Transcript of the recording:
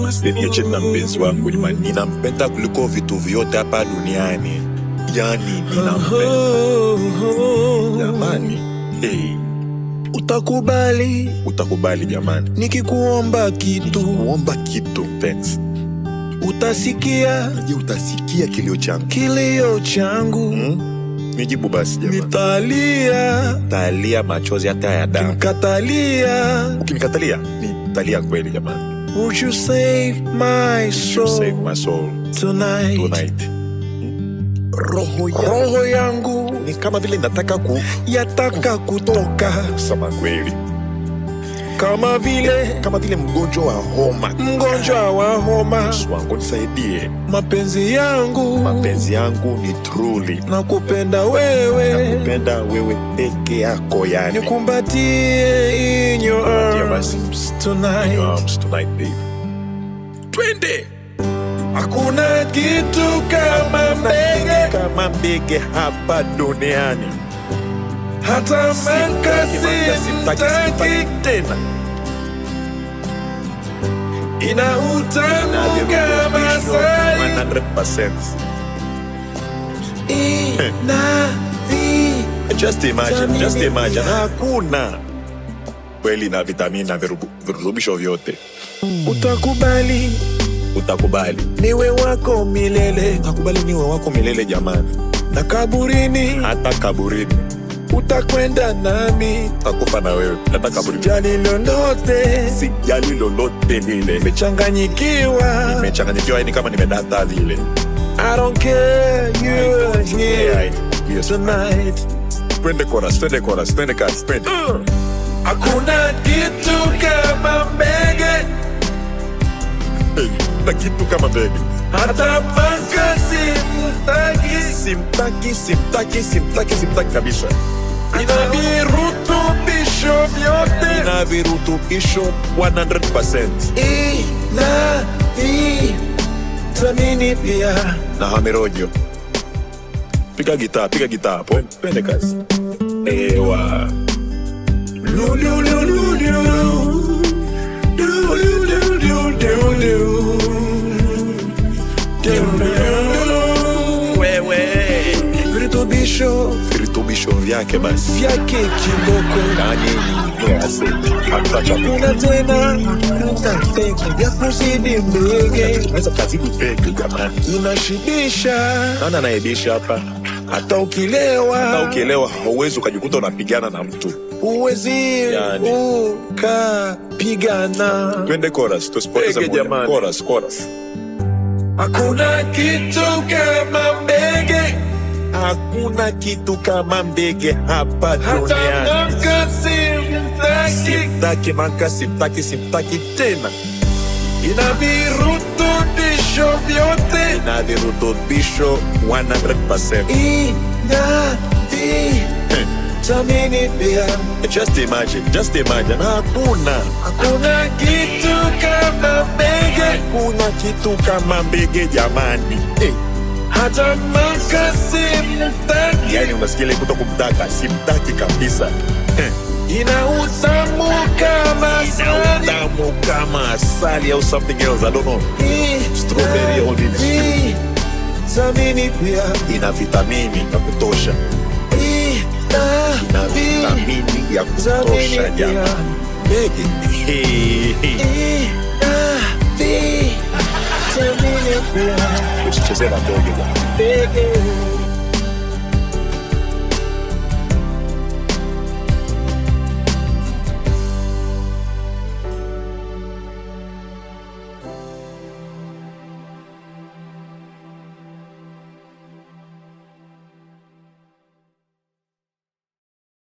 usiniache na mpenzi wangu jamani, ninampenda kuliko vitu vyote hapa duniani, yani ninampenda jamani. Hey, Utakubali utakubali jamani, nikikuomba kitu, kuomba kitu mpenzi, utasikia je, utasikia kilio changu kilio changu, hmm? Nijibu basi jamani, nitalia talia machozi hata ya damu. mkatalia. Ukinikatalia nitalia kweli jamani. Would you save my You soul save my soul tonight? tonight. Roho yangu Roho yangu ni kama vile nataka yataka kutoka kusema kweli, kama vile kama vile mgonjwa wa homa. mgonjwa wa homa. Yesu wangu nisaidie, Mapenzi yangu mapenzi yangu ni truly na kupenda wewe, nakupenda wewe peke yako, yani nikumbatie in your Kumbatia basi. arms In tonight. your arms tonight, babe. Twende Hakuna kitu kama mbege, kama mbege hapa duniani, hata makasi Sitaki, sitaki, mtaki, sitaki tena ina utamu kama asali, 100%. ina vi Just imagine, Vitamini just imagine. pia. Hakuna kweli na vitamini na virubu- virutubisho vyote, utakubali utakubali, niwe wako milele utakubali niwe wako milele jamani, na kaburini hata kaburini utakwenda nami, utakufa na wewe, hata kaburini. jali lolote, Sijali lolote lile, nimechanganyikiwa. nimechanganyikiwa yani kama nimedata vile. I don't care you are here Yes. tonight. Twende chorus, twende chorus, twende kasi, twende. Hakuna kitu kama mbege, Hey, na kitu kama begi. hata makasi mtaki, Simtaki, simtaki, simtaki, simtaki kabisa. ina virutubisho vyote, Na virutubisho 100%. ina vitamini pia. na hamerojo. Piga gitaa, piga gitaa hapo. Twende kazi. Ewa. Lu, lu, lu, lu, lu. Lu, lu, lu, lu, lu, lu. Lu, lu, lu. Wewe. Virutubisho Virutubisho vyake basi. vyake kiboko Yaani ni asidi. Hata chakula. kuna tena utafeki vya kuzidi mbege Unaweza kazidi peke jamani. inashibisha Nani anaibisha hapa? hata Hata ukilewa ukielewa hauwezi ukajikuta unapigana na mtu. uwezi Yani. ukapigana Twende chorus, tusipoteze Peke muda. jamani. Chorus, chorus. hakuna kitu kama mbege Hakuna kitu kama mbege hapa hata duniani. makasi mtaki Simtaki maka, simtaki, simtaki tena. ina virutubisho vyote na virutubisho 100%. ina vitamini pia Just imagine, just imagine. Hakuna hakuna kitu kama mbege kuna kitu kama mbege jamani. Eh, hata makasi mtaki yani unasikia ile kuto kumtaka, simtaki kabisa. Eh, ina utamu kama ina asali utamu kama asali au something else, I don't know. Strawberry or nini. vitamini pia Ina vitamini ya kutosha, ina vitamini ya kutosha vitamini pia jamani. Mbege. Hey, hey. ina vitamini pia Usicheze na mbege jamani. mbege